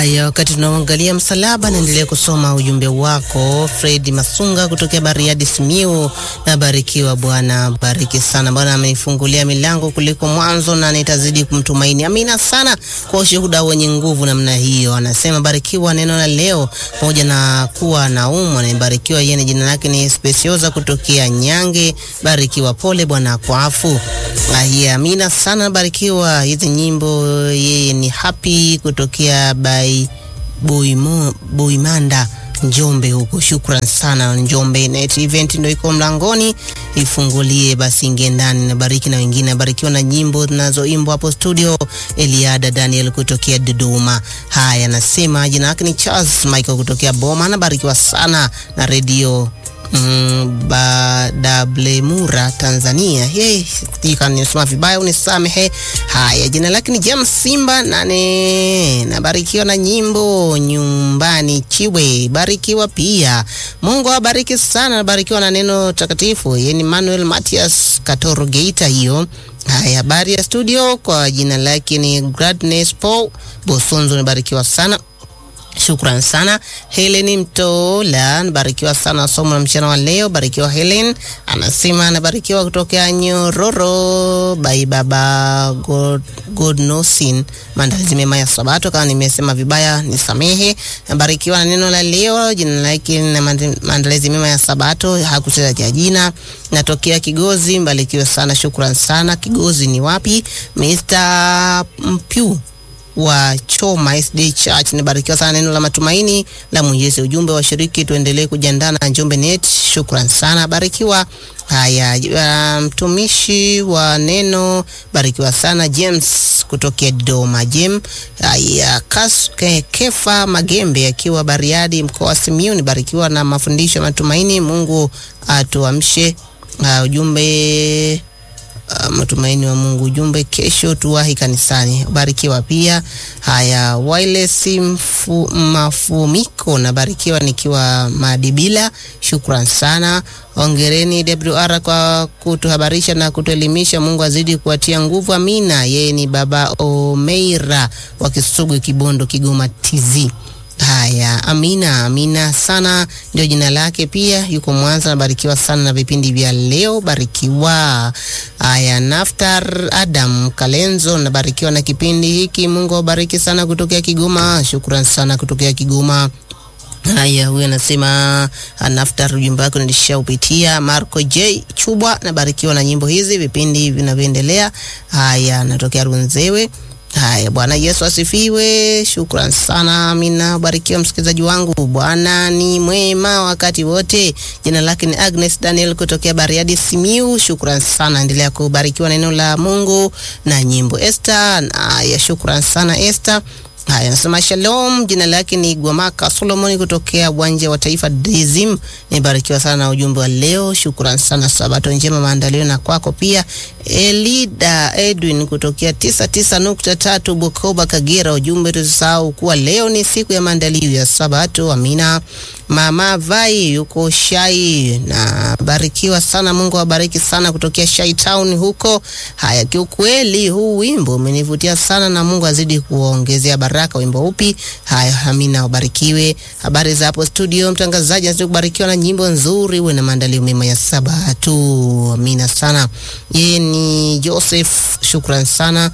Haya, wakati tunaangalia msalaba, naendelea kusoma ujumbe wako Fred Masunga kutokea Bariadi Simiu. Na barikiwa Bwana, bariki sana Bwana, amenifungulia milango kuliko mwanzo na nitazidi kumtumaini. Amina sana kwa ushuhuda wenye nguvu namna hiyo. Anasema barikiwa neno la leo, pamoja na kuwa naumwa nibarikiwa. Yeye jina lake ni Speciosa kutokea Nyange. Barikiwa, pole Bwana kwa afu. Ahia, amina sana, barikiwa. Hizi nyimbo yeye ni happy kutokea by Boimo, Boimanda Njombe huko. Shukran sana Njombe. Net event ndio iko mlangoni, ifungulie basi, ingie ndani na bariki na wengine. Barikiwa na nyimbo zinazoimbwa hapo studio. Eliada Daniel kutokea Dodoma. Haya, nasema jina lake ni Charles Michael kutokea Boma, anabarikiwa sana na redio Mm, Badablemura Tanzania. Hey, nisoma vibaya unisamehe. Haya, jina lake ni James Simba nane, nabarikiwa na nyimbo nyumbani Chiwe, barikiwa pia. Mungu awabariki sana, nabarikiwa na neno takatifu. Yeye ni Manuel Matias Katoro Geita hiyo. Haya, habari ya studio, kwa jina lake ni Gladness Paul Bosonzo, nabarikiwa sana Shukran sana Helen Mtola, nabarikiwa sana somo la mchana wa leo. Barikiwa Helen, anasema anabarikiwa kutokea Nyororo bai baba God, God nosin. Maandalizi mema ya Sabato, kama nimesema vibaya nisamehe. Nabarikiwa na neno la leo, jina lake na maandalizi mema ya Sabato, hakutaja jina. Natokea Kigozi, mbarikiwa sana. Shukran sana. Kigozi ni wapi? Mr. Mpyu wa Choma SD Church. Nibarikiwa sana neno la matumaini la Mwenyezi. Ujumbe wa shiriki, tuendelee kujiandaa na Njombe Net. Shukran sana, barikiwa. Haya, mtumishi um, wa neno barikiwa sana James kutokea Dodoma. Jem haya, kas ke, Kefa Magembe akiwa Bariadi mkoa wa Simiyu. Nibarikiwa na mafundisho ya matumaini. Mungu atuamshe. Uh, ujumbe Uh, matumaini wa Mungu. Ujumbe kesho tuwahi kanisani. Barikiwa pia. Haya, wireless mfu, mafumiko nabarikiwa nikiwa Madibila. Shukran sana, ongereni WR kwa kutuhabarisha na kutuelimisha. Mungu azidi kuwatia nguvu, amina. Yeye ni baba Omeira wa Kisugu, Kibondo, Kigoma TZ. Haya, amina amina sana, ndio jina lake. Pia yuko Mwanza, nabarikiwa sana na vipindi vya leo, barikiwa. Haya, Naftar Adam Kalenzo, nabarikiwa na kipindi hiki. Mungu awabariki sana, kutokea Kigoma. Shukran sana kutokea Kigoma. Haya, huyu anasema Naftar, ujumbe wako nilishaupitia. Marco J Chubwa, nabarikiwa na nyimbo hizi, vipindi vinavyoendelea. Haya, natokea Runzewe. Haya, Bwana Yesu asifiwe. Shukran sana, amina. Barikiwa msikilizaji wangu, Bwana ni mwema wakati wote. Jina lake ni Agnes Daniel kutokea Bariadi Simiu. Shukran sana, endelea kubarikiwa neno la Mungu na nyimbo. Esther, haya, shukran sana Esther. Haya, nasema shalom. Jina lake ni Gwamaka Solomon kutokea uwanja wa taifa Dizim. Nibarikiwa sana na ujumbe wa leo, shukran sana. Sabato njema maandalio na kwako pia. Elida Edwin kutokea tisa tisa nukta tatu Bukoba Kagera, ujumbe tusahau kuwa leo ni siku ya maandalio ya Sabato. Amina. Mama Vai yuko Shai na barikiwa sana, Mungu awabariki sana kutokea Shai Town huko. Haya, kiukweli huu wimbo umenivutia sana na Mungu azidi kuongezea baraka. Wimbo upi? Haya, amina, ubarikiwe. Habari za hapo studio, mtangazaji azidi kubarikiwa na nyimbo nzuri, uwe na maandalio mema ya Sabato. Amina sana. Yeye ni Joseph, shukran sana.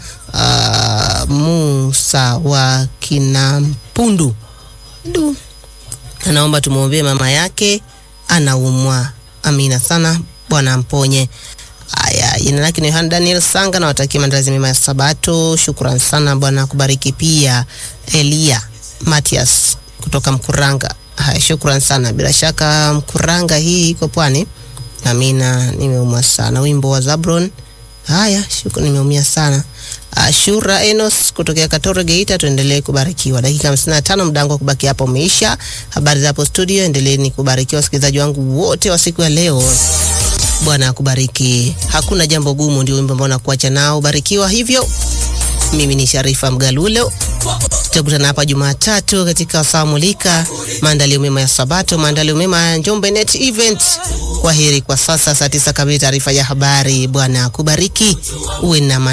Uh, Musa wa Kinampundu du anaomba tumwombee mama yake anaumwa. Amina sana, Bwana amponye. Haya, jina lake ni Yohana Daniel Sanga, na watakia maandalizi mema ya Sabato. Shukran sana, Bwana akubariki. Pia Elia Matias kutoka Mkuranga. Haya, shukran sana. Bila shaka Mkuranga hii iko pwani. Amina, nimeumwa sana. Wimbo wa Zabron. Haya, shukran, nimeumia sana. Ashura Enos kutokea Katoro Geita, tuendelee kubarikiwa. Dakika 55 mdango wa kubaki hapo umeisha. Habari za hapo studio, endeleeni kubarikiwa wasikilizaji wangu wote wa siku ya leo. Bwana akubariki. Hakuna jambo gumu, ndio wimbo ambao nakuacha nao. Barikiwa hivyo. Mimi ni Sharifa Mgalulo, tutakutana hapa Jumatatu katika wasaa mulika, maandalio mema ya Sabato, maandalio mema ya Njombe Net Event. Kwa heri kwa sasa, saa tisa kamili, taarifa ya habari. Bwana akubariki, uwe na